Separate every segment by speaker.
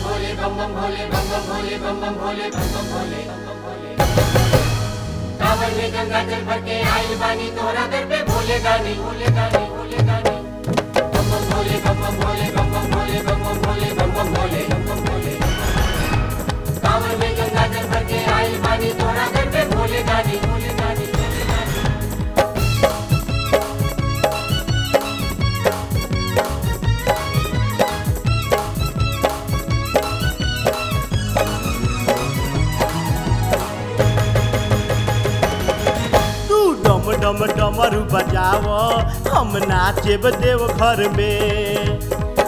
Speaker 1: भोले बम बम भोले बम बम भोले बम बम भोले बम बम भोले बम बम भोले कांवर में गंगा जल भर के आइल बानी तोहरा दर पे भोले गानी भोले गानी भोले गानी बम बम भोले बम बम भोले बम बम भोले बम बम भोले बम बम भोले बम बम भोले कांवर में गंगा जल भर के आइल बानी तोहरा दर पे भोले गानी भोले गानी भोले गानी
Speaker 2: तू डम डम डमरू बजाव हम नाचेब देव घर में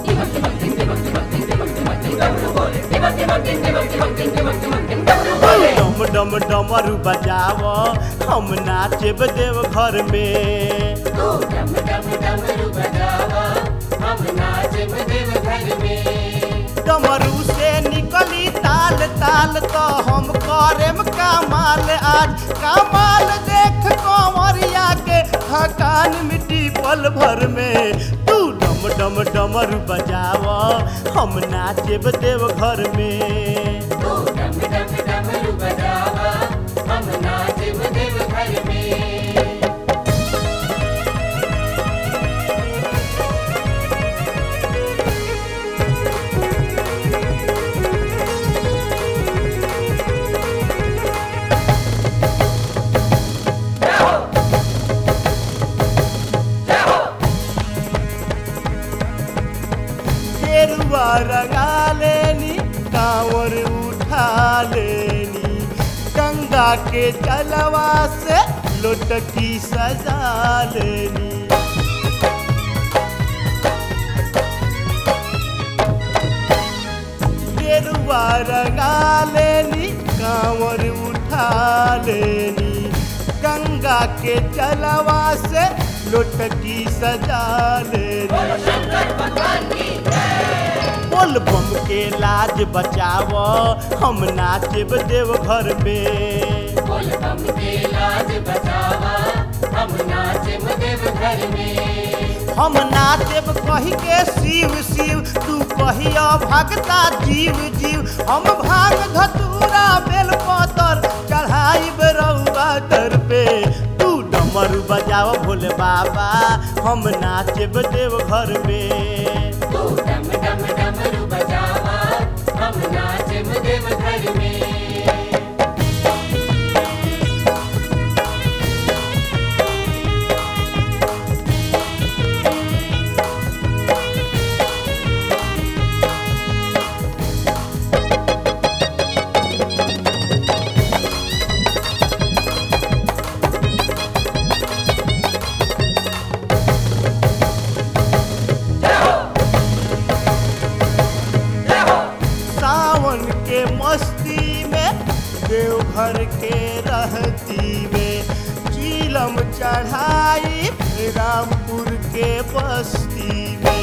Speaker 2: डम डम डमरू बजाव हम नाचेब देव घर में
Speaker 1: तू डम डम डमरू बजावा हम नाचब देव घर में
Speaker 2: डमरू से निकली ताल ताल तो हम करेम कमाल आज कमाल देख कंवरिया के थकान मिट्टी पल भर में तू डम डम डमरू बजाव हम नाचेब देव घर में
Speaker 1: तू डम डम डमरू बजावा हम नाचब देव घर में
Speaker 2: गेरुआ रंगा लेनी कांवर उठा लेनी गंगा के जलवा से लोटकी सजा लेनी गेरुआ रंगा लेनी कांवर उठा लेनी गंगा के जलवा से लोटकी सजा लेनी बोल बम के लाज बचाव हम नाचब देव घर में
Speaker 1: बोल बम के लाज बचावा हम नाचब देव घर में
Speaker 2: हम नाचब कही के शिव शिव तू कहिया भगता जीव जीव हम भांग धतूरा बेल पतर चढ़ाई रउआ दर पे तू डमरू बजाव भोले बाबा हम नाचब देव घर में
Speaker 1: तू डम डम डमरू बजावा हम नाचब देव घर में
Speaker 2: सावन के मस्ती में देवघर के रहती में चीलम चढ़ाई रामपुर के बस्ती में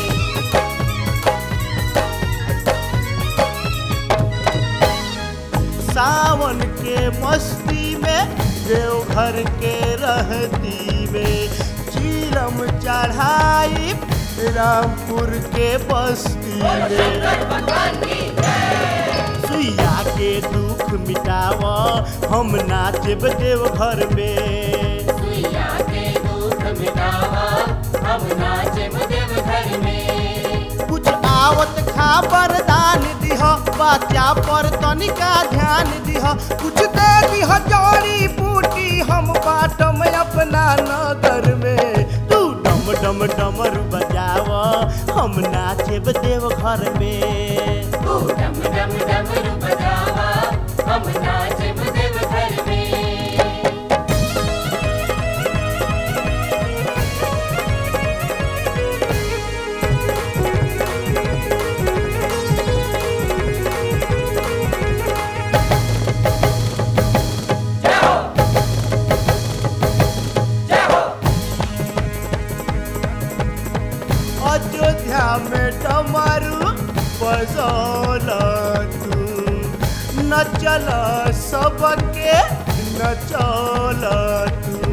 Speaker 2: सावन के मस्ती में देवघर के रहती में चीलम चढ़ाई रामपुर के बस्ती में सुइया के दुख मिटाव हम नाचब देव घर में
Speaker 1: सुइया के दुख मिटावा हम नाचब देव घर में
Speaker 2: कुछ आवत खा वरदान दिह बच्चा पर तनिका ध्यान दिह कुछ दे दिह जड़ी बूटी हम बाटम अपना नगर में तू डम डम डमरू बजाव हम नाचब देव घर में
Speaker 1: तू डम डम डमरू बजावा हम नाचब देव घर में
Speaker 2: अयोध्या में डमरू बजौल तू नचल सबके नचौल तू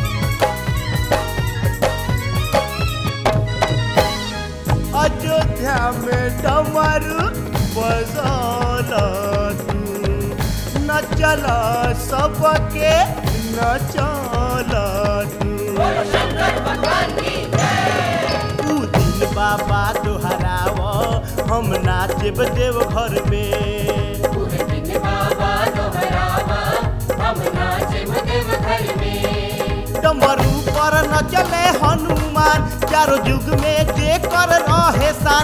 Speaker 2: अयोध्या दुनिया में डमरू बजाला तू न चला सबके न चला तू ऊ दिन बाबा दोहराव हम नाचब देव घर में
Speaker 1: पूरे दिन बाबा दोहरावा हम नाचे देव घर में
Speaker 2: डमरू पर न चले हनुमान चारों युग में जे कर रहे सान